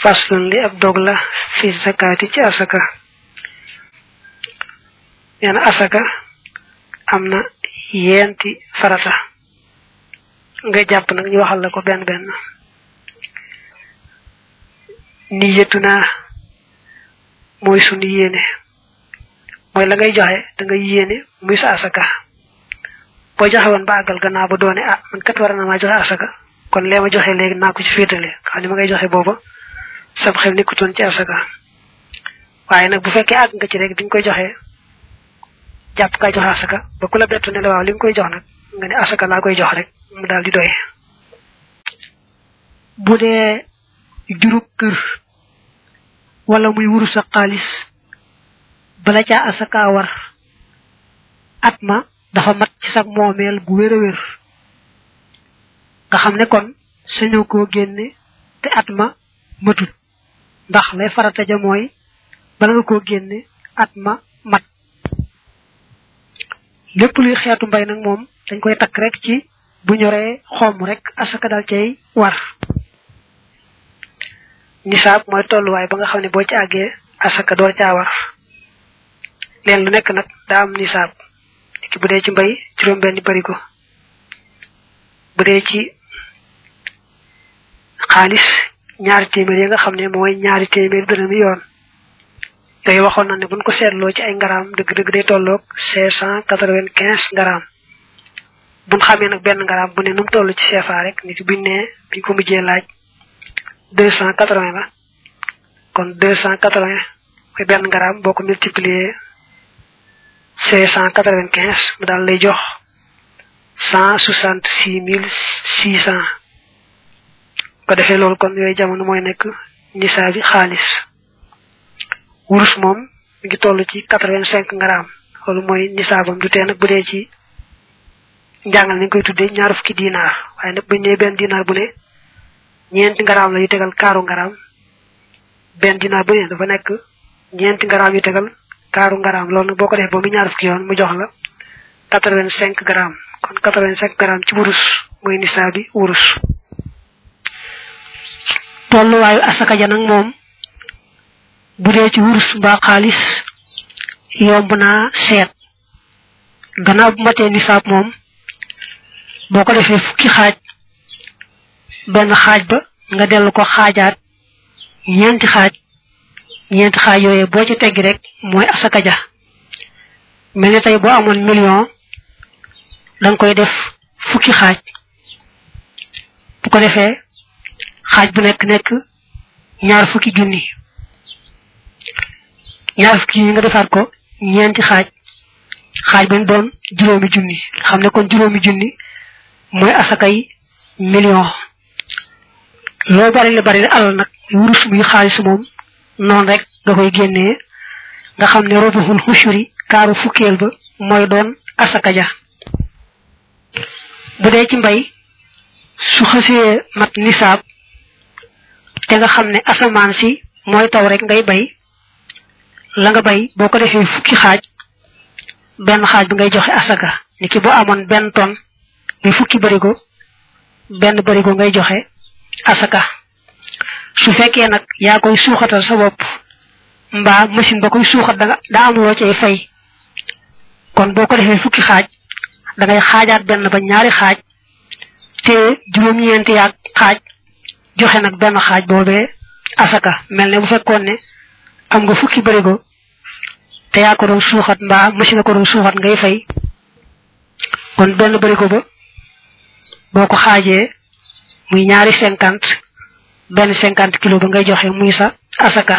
faslun li ab dog la fi zakati ci asaka nee na asaka am na yenti farata nga jàpp nag ñu waxal la ko benn benn niyatu naa mooy sunu yéene mooy la ngay joxe da nga yéene muy sa asaka boo joxe woon ba àggal gannaaw ba doone ah man kat war na maa joxe asaka kon lee ma joxe léegi naa ko ci féetale xam ne ma ngay joxe booba sam xel nekkutoon ci asaka waaye nag bu fekkee àgg nga ci rek biñ koy joxe jàpp kaa joxe asaka ba ku la bettu ne la waaw li nga koy jox nag nga ne asaka laa koy jox rek mu daal di doy bu dee jurub kër wala muy wuru sa xaalis bala caa asaka war at ma dafa mat ci sag moomeel bu wér a wér nga xam ne kon sañoo koo génne te at ma matut ndax lay farata ja mooy bala nga koo génne at ma mat lépp luy xeetu mbay nag moom dañ koy takk rek ci bu ñoree xomm rek asaka dal cay war nisaab mooy tolluwaay ba nga xam ne boo ci àggee asaka door caa war leen lu nekk nag daa am nisaab ki bu dee ci mbay juróom benn barigo bu dee ci xaalis ñaari téeméer yi nga xam ne mooy ñaari téeméer dërëmi yoon yooyu waxoon na ne buñ ko seetloo ci ay ngaraam dëgg-dëgg day tolloog cinq cent quatre-vingt-quinze ngaraam buñ xamee nag benn ngaraam bu ne nu mu toll ci CFA rek nit buñ ne biñ ko mujjee laaj deux cent quatre-vingts la kon deux cent quatre-vingts mooy benn ngaraam boo ko multiplier cinq cent quatre-vingt-quinze mu daal lay jox cent soixante-six mille six cent ko defee loolu kon yooyu jamono mooy nekk nisaa bi xaalis wurus moom mi ngi toll ci quatre-vingt-cinq ngaraam loolu mooy nisaabam du tee nag bu dee ci njàngal ni koy tuddee ñaar fukki dinaar waaye nag buñ ne benn dinaar bu ne ñeenti ngaraam la yu tegal kaaru ngaraam benn dinaar bu ne dafa nekk ñeenti ngaraam yu tegal kaaru ngaraam loolu nag boo ko defee ba mu ñaar fukki yoon mu jox la quatre-vingt-cinq grammes kon quatre-vingt-cinq grammes ci wurus mooy nisaa bi wurus tolluwaayu asaka ja nag moom bu dee ci wurus mbaa xaalis yomb naa seet gannaaw bu matee nisaab moom boo ko defee fukki xaaj benn xaaj ba nga dellu ko xaajaat ñeenti xaaj ñeenti xaaj yooyu boo ci teggi rek mooy asaka ja mel ni tey boo amoon million danga koy def fukki xaaj bu ko defee xaaj bu nekk nekk ñaar fukki junni ñaar fukki junni nga defaat ko ñeenti xaaj xaaj ba doon juróomi junni xam ne kon juróomi junni mooy asakay million loo bari la bari la alal nag wurus muy xaalis moom noonu rek nga koy génnee nga xam ne robuxul xushuri kaaru fukkeel ba mooy doon asaka ja bu dee ci mbay su xasee mat nisaab te nga xam ne asamaan si mooy taw rek ngay bay la nga bay boo ko defee fukki xaaj benn xaaj bi ngay joxe asaka ni ki boo amoon benn ton muy fukki barigo benn barigo ngay joxe asaka su fekkee nag yaa koy suuxatal sa bopp mbaa machine ba koy suuxat danga daa am loo cay fay kon boo ko defee fukki xaaj da ngay xaajaat benn ba ñaari xaaj te juróom-ñeenti yaag xaaj joxe nag benn xaaj boobee asaka mel ne bu fekkoon ne am nga fukki barigo te yaa ko doon suuxat mbaa machine ko doon suuxat ngay fay kon benn barigo ba boo ko xaajee muy ñaari cinquante benn cinquante kilo ba ngay joxe muy sa asaka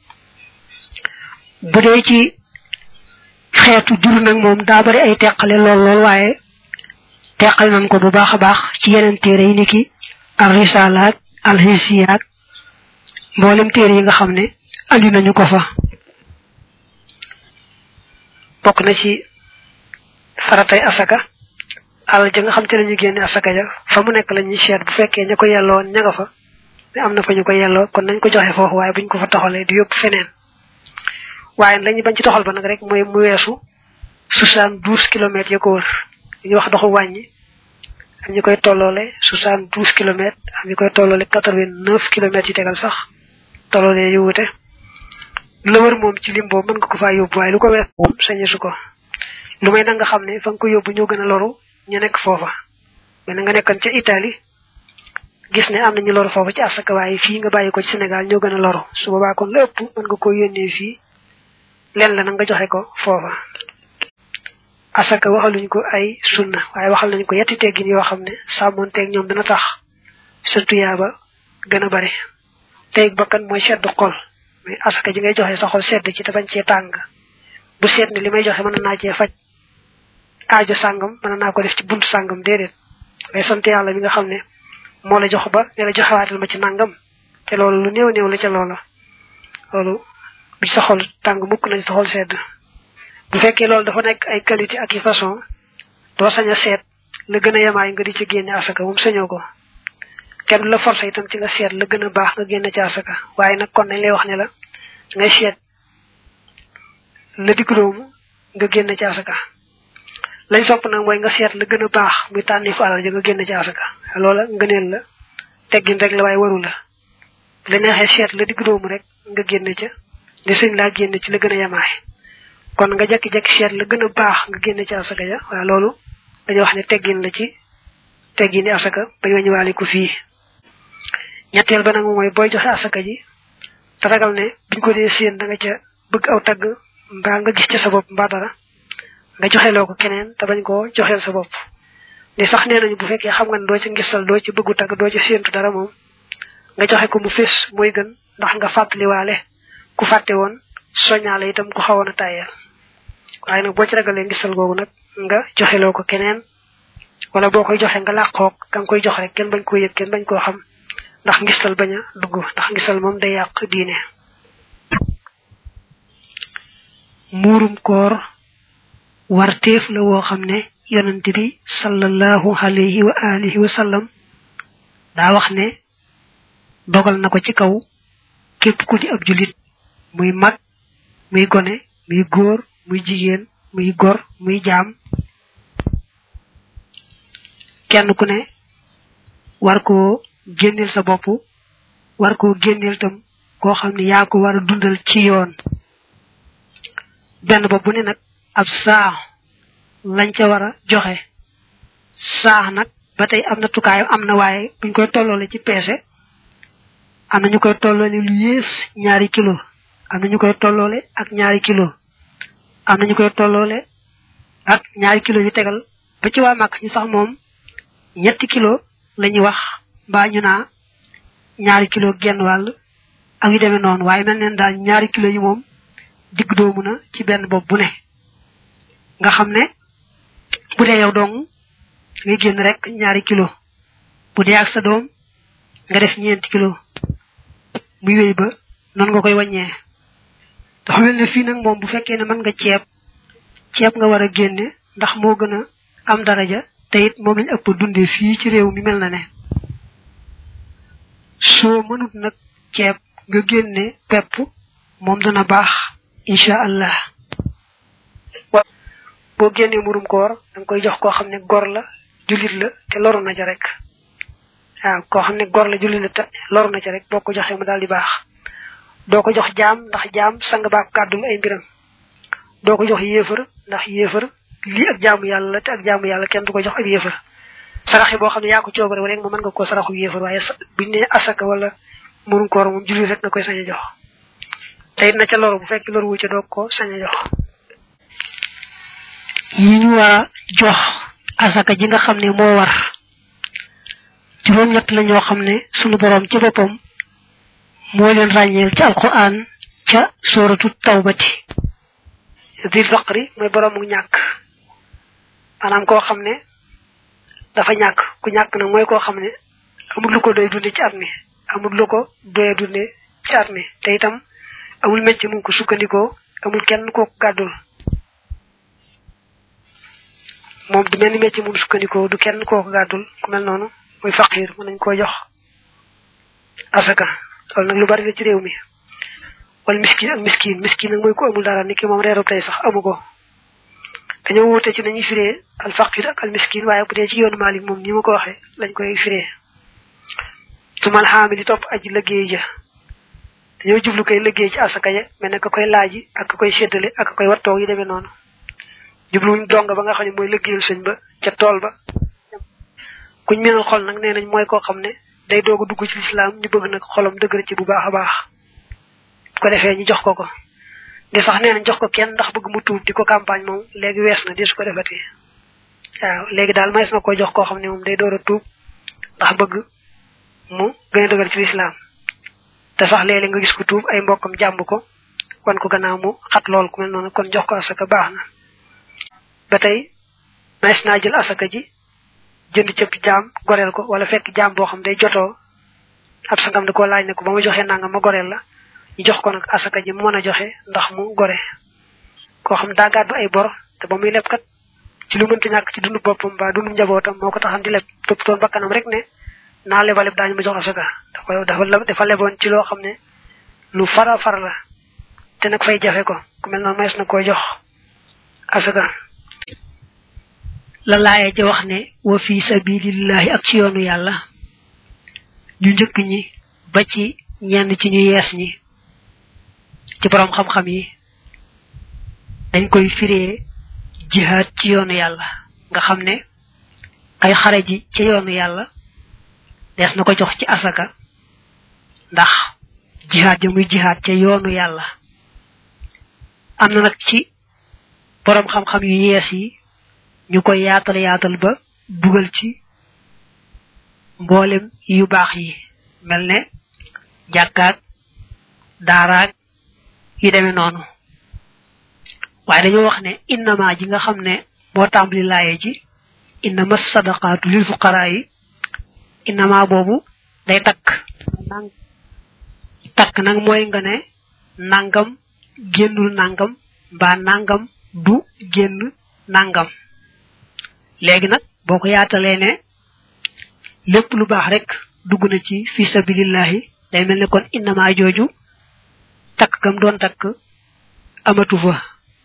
bu dee ci xeetu jur nag moom daa bari ay teqale lool lool waaye teqale nañ ko bu baax a baax ci yeneen téere yi niki al risalaak al hisiyaak mboolem téere yi nga xam ne andi nañu ko fa bokk na ci faratay asaka alal ja nga xam te lañu génne asaka ja fa mu nekk la ñuy seet bu fekkee ña ko yelloo ña nga fa ne am na fa ñu ko yelloo kon nañ ko joxe foofu waaye buñ ko fa toxalee di yóbbu feneen waaye lañu bañ ci toxal ba nag rek mooy mu weesu soixante douze kilomètres ya ko wër li ñuy wax doxu wàññi am ñu koy tolloole soixante douze kilomètres am ñu koy tolloole quatre vingt neuf kilomètres yi tegal sax tolloole yu wute la wër moom ci lim boobu mën nga ko faa yóbbu waaye lu ko wees moom sañesu ko lu may nag nga xam ne fa nga ko yóbbu ñoo gën a loru ñu nekk foofa mais nga nekkoon ca Italie gis ne am na ñu loru foofa ci asaka waaye fii nga bàyyi ko ci Sénégal ñoo gën a loru su boobaa kon la ëpp mën nga ko yónnee fii len la nag nga joxe ko foofa asaka waxaluñ ko ay sunna waaye waxal nañ ko yetti teggin yoo xam ne sàmmoonteeg ñoom dana tax sa tuyaaba gën a bari teeg bakkan mooy seddu xol mais asaka ji ngay joxe sa xol sedd ci te bañ cee tàng bu seet ne li may joxe mën naa cee faj aajo sàngam mën naa ko def ci buntu sàngam déedéet mais sant yàlla mi nga xam ne moo la jox ba ne la joxewaatal ma ci nangam te loolu lu néew néew la ca loola loolu bi sa xol tàng mukk nañ sa xol sedd bu fekkee loolu dafa nekk ay qualité ak i façon doo sañ a seet la gën a yemaay nga di ci génne asaka moom sañoo ko kenn du la forcé itam ci nga seet la gën a baax nga génne ci asaka waaye nag kon nañ lay wax ne la ngay seet la digloomu nga génne ci asaka lañ sopp nag mooy nga seet la gën a baax muy tànni fu alal ja nga génne ci asaka loola ngëneel la teggin rek la waaye waru la la neexee seet la digloomu rek nga génne ca li sëñ laa génne ci la gën a yemaay kon nga jekki-jekki seet la gën a baax nga génne ci asaka ja waaye loolu dañuy wax ne teggin la ci teggini asaka bañ wañu waale ko fii ñetteel ba nag mooy booy joxe asaka ji te ragal ne biñ ko dee séen da nga ca bëgg aw tagg mbaa nga gis ca sa bopp mbaa dara nga joxeloo ko keneen te bañ koo joxeel sa bopp li sax nee nañu bu fekkee xam nga ne doo ci ngistal doo ci bëggu tagg doo ci séentu dara moom nga joxe ko mu fés mooy gën ndax nga fàttaliwaale ku fàtte woon soñaale itam ku xawoon a tàyyeel waaye nag boo ci ragalee ngistal googu nag nga joxeloo ko keneen wala boo koy joxe nga làqoog ka nga koy jox rek kenn bañ koo yëg kenn bañ koo xam ndax ngistal bañ a dugg ndax ngistal moom day yàq diine muurum koor warteef la woo xam ne yonent bi sallallahu alayhi wa alihi wa sallam daa wax ne dogal na ko ci kaw képp ku di ab julit muy mag muy gone muy góor muy jigéen muy gor muy jaam kenn ku ne war koo génneel sa bopp war koo génneel tam koo xam ne yaa ko war a dundal ci yoon benn bopp bu ne nag ab saax lañ ca war a joxe saax nag ba tey am na tukaayam am na waaye buñ koy tolloole ci peese am na ñu koy tolloole lu yées ñaari kilo am na ñu koy tolloole ak ñaari kilo am na ñu koy tolloole ak ñaari kilo yu tegal ba ci waa màkk ñu sax moom ñetti kilo la ñuy wax mbaa ñu naa ñaari kilo genn wàll ak yu demee noonu waaye mel neen daal ñaari kilo yi moom digg doomu na ci benn bopp bu ne nga xam ne bu dee yow dong ngay génn rek ñaari kilo bu dee ak sa doom nga def ñeenti kilo muy wéy ba noonu nga koy wàññee dafa mel ne fii nag moom bu fekkee ne mën nga ceeb ceeb nga war a génne ndax moo gën a am daraja te it moom lañ ëpp dundee fii ci réew mi mel na ne soo mënut nag ceeb nga génne pepp moom dana baax incha allah boo génnee murum koor da nga koy jox koo xam ne gor la jullit la te loru na ca rek waaw koo xam ne gor la jullit la te loru na ca rek boo ko joxee mu daal di baax doo ko jox jaam ndax jaam sang baak kàddul ay mbiram doo ko jox yéefar ndax yéefar lii ak jaamu yàlla la te ak jaamu yàlla kenn du ko jox ak yéefar saraxi boo xam ne yaa ko coobare rek moom mën nga koo saraxu yéefar waaye buñ ne asaka wala murum koor moom jullit rek nga koy sañ a jox te it na ca loru bu fekk loru wu ca doo ko sañ a jox yi ñu war a jox asaka ji nga xam ne moo war juróom ñett la ñoo xam ne sunu borom ci boppam moo leen ràññeel ci alquran ca sóoratu tawbati dil faqri mooy boroomu ñàkk maanaam koo xam ne dafa ñàkk ku ñàkk nag mooy koo xam ne amul lu ko doy dunde ci at mi amul lu ko doye dunde ci at mi te itam amul mecc mu ko sukkandikoo amul kenn koo gàddul moom du mel ni mecc mu sukkandikoo du kenn koo gàddul ku mel noonu muy faqir mën nañ koo jox asaka loolu nag lu bari la ci réew mi wala miskin ak miskin miskin nag mooy ko amul dara ni ki moom reeru tey sax amu ko dañoo wute ci nañuy firee al faqir ak al miskin waaye bu dee ci yoonu Malik moom ni ma ko waxee lañ koy firee sumal xaami di topp aji liggéey ja dañoo jublu koy liggéey ci asaka ya mel ne ka koy laaji ak ka koy séddale ak ka koy wattoo yi demee noonu jubluwuñ dong ba nga xam ne mooy liggéeyal sëñ ba ca tool ba kuñ menal xol nag nee nañ mooy koo xam ne day doog a dugg ci lislaam ñu bëgg nag xolam dëgër ci bu baax a baax bu ko defee ñu jox ko ko di sax nee nañ jox ko kenn ndax bëgg mu tuub di ko campagne moom léegi wees na di su ko defati waaw léegi daal mays na ko jox koo xam ne moom day door a tuub ndax bëgg mu gën a dëgër ci lislaam te sax léeg-léeg nga gis ko tuub ay mbokkam jàmb ko wan ko gannaaw mu xat lool ku mel noonu kon jox ko asaka baax na ba tey mays naa jël asaka ji jënd cëpp jaam goreel ko wala fekk jaam boo xam day jotoo ab sangam da koo laaj ne ko ba ma joxee nangam ma goreel la ñu jox ko nag asaka ji mu mën a joxe ndax mu gore koo xam daa gàddu ay bor te ba muy leb kat ci lu mënta ñàkk ci dundu boppam ba dundu njabootam moo ko taxam di leb topp toon bakkanam rek ne naa lebaleb daañu ma jox asaka dafa dafa dafa leboon ci loo xam ne lu fara fara la te nag fay jafe ko ku mel noonu mees na koy jox asaka la laaye ja wax ne wa fi sabilillahi ak ci yoonu yàlla ñu njëkk ñi ba ci ñenn ci ñu yees ñi ci borom xam-xam yi dañ koy firee jihaad ci yoonu yàlla nga xam ne kay xare ji ci yoonu yàlla des na ko jox ci asaka ndax jihaad ja muy jihaad ca yoonu yàlla am na nag ci borom xam-xam yu yees yi ñu koy yaatal yaatal ba dugal ci mboolem yu baax yi mel ne jàkkaak daaraak yu demee noonu waaye dañoo wax ne innama ji nga xam ne moo tàmbali laaye ji innama sadaqaatu lil fuqaraa yi innama boobu day takk takk nag mooy nga ne nangam génnul nangam mbaa nangam du génn nangam léegi nag boo ko yaatalee ne lépp lu baax rek dugg na ci fi sabilillahi day mel ne kon innama jooju takk gam doon takk amatu fa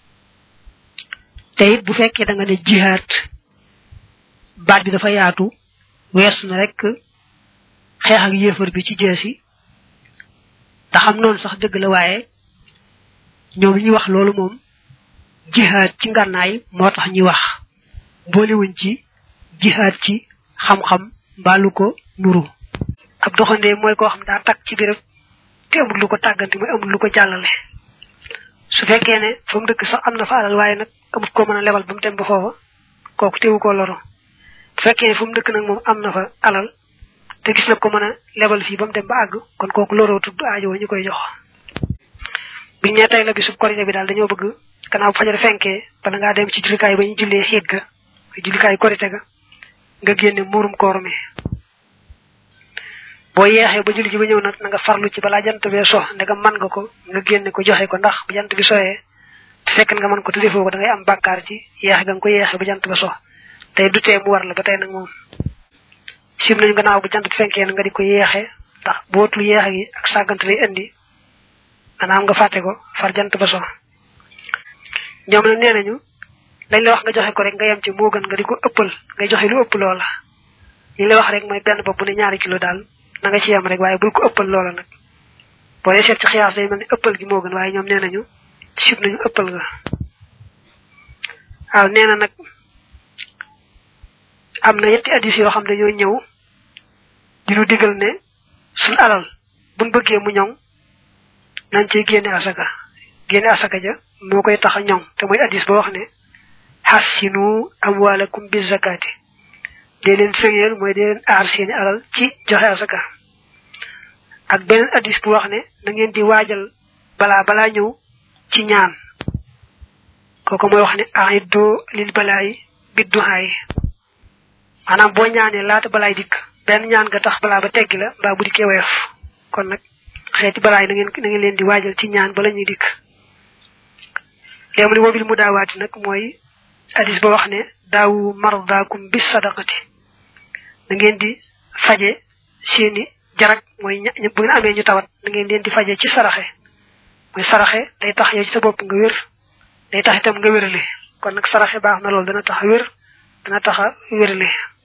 te it bu fekkee da nga ne jihaad baat bi dafa yaatu weesu na rek xeex ak yéefar bi ci jeesi te xam noonu sax dëgg la waaye ñoom ñuy wax loolu moom jihaad ci ngànnaay moo tax ñuy wax boolewuñ ci jihaad ci xam-xam mbaalu ko nuru ab doxandee mooy koo xam daa takk ci béréb te amul lu ko tàggante mooy amul lu ko jàllale su fekkee ne fa mu dëkk sax am na fa alal waaye nag amut koo mën a lebal ba mu dem ba foofa kooku teewu koo loro bu fekkee ne fu mu dëkk nag moom am na fa alal te gis na ko mën a lebal fii ba mu dem ba àgg kon kooku loroo tudd aajo ñu koy jox biñ ne tey la bisub korité bi daal dañoo bëgg gannaaw fajar fenkee bala ngaa dem ci jullikaay ba ñu jullee xiit ga jullikaay korité ga nga génne muurum koor mi boo yeexee ba julli ji ba ñëw nag na nga farlu ci balaa jant bee so ndegam man nga ko nga génne ko joxe ko ndax bu jant bi soyee te fekk nga mën ko te defoo ko da ngay am bàkkaar ci yeexe ga nga ko yeexe ba jant ba so tey du tee mu war la ba tey nag moom sim nañu gannaaw bu jant bi fenkee na nga di ko yeexe ndax bootul yeexe gi ak sàggante lay indi maanaam nga fàtte ko far jant ba so ñoom nag nee nañu lañ la wax nga joxe ko rek nga yem ci moo gën nga di ko ëppal ngay joxe lu ëpp loola li la wax rek mooy benn bopp bu ne ñaari kilo daal na nga ci yem rek waaye bul ko ëppal loola nag boo dee seet ci xiyaas day mel ni ëppal gi moo gën waaye ñoom nee nañu sib nañu ëppal nga waaw nee na nag am na yetti addis yoo xam dañoo ñëw di nu digal ne suñ alal buñ bëggee mu ñoŋ nañ ciy génne asaka génne asaka ja moo koy tax a ñoŋ te mooy addis ba wax ne xassinu amwaalakum bi zakati dee leen sëyeel mooy dee leen aar seeni alal ci joxe asaka ak beneen addis bu wax ne na ngeen di waajal balaa balaa ñëw ci ñaan kooku mooy wax ne aiddu lil balaayi bidduhaay maanaam boo ñaanee laata balaay dikk benn ñaan nga tax balaa ba teggi la mbaa bu dikkee woyof kon nag xeeti balaay na ngeen na ngeen leen di waajal ci ñaan bala ñuy dikk léegi mu ne wobil mu daawaati nag mooy hadis ba wax ne daawu mardaakum bis sadaqati na ngeen di faje seeni jarak mooy bu ngeen amee ñu tawat na ngeen leen di faje ci saraxe mooy saraxe day tax yow ci sa bopp nga wér day tax itam nga wérale kon nag saraxe baax na loolu dana tax a wér dana tax a wérale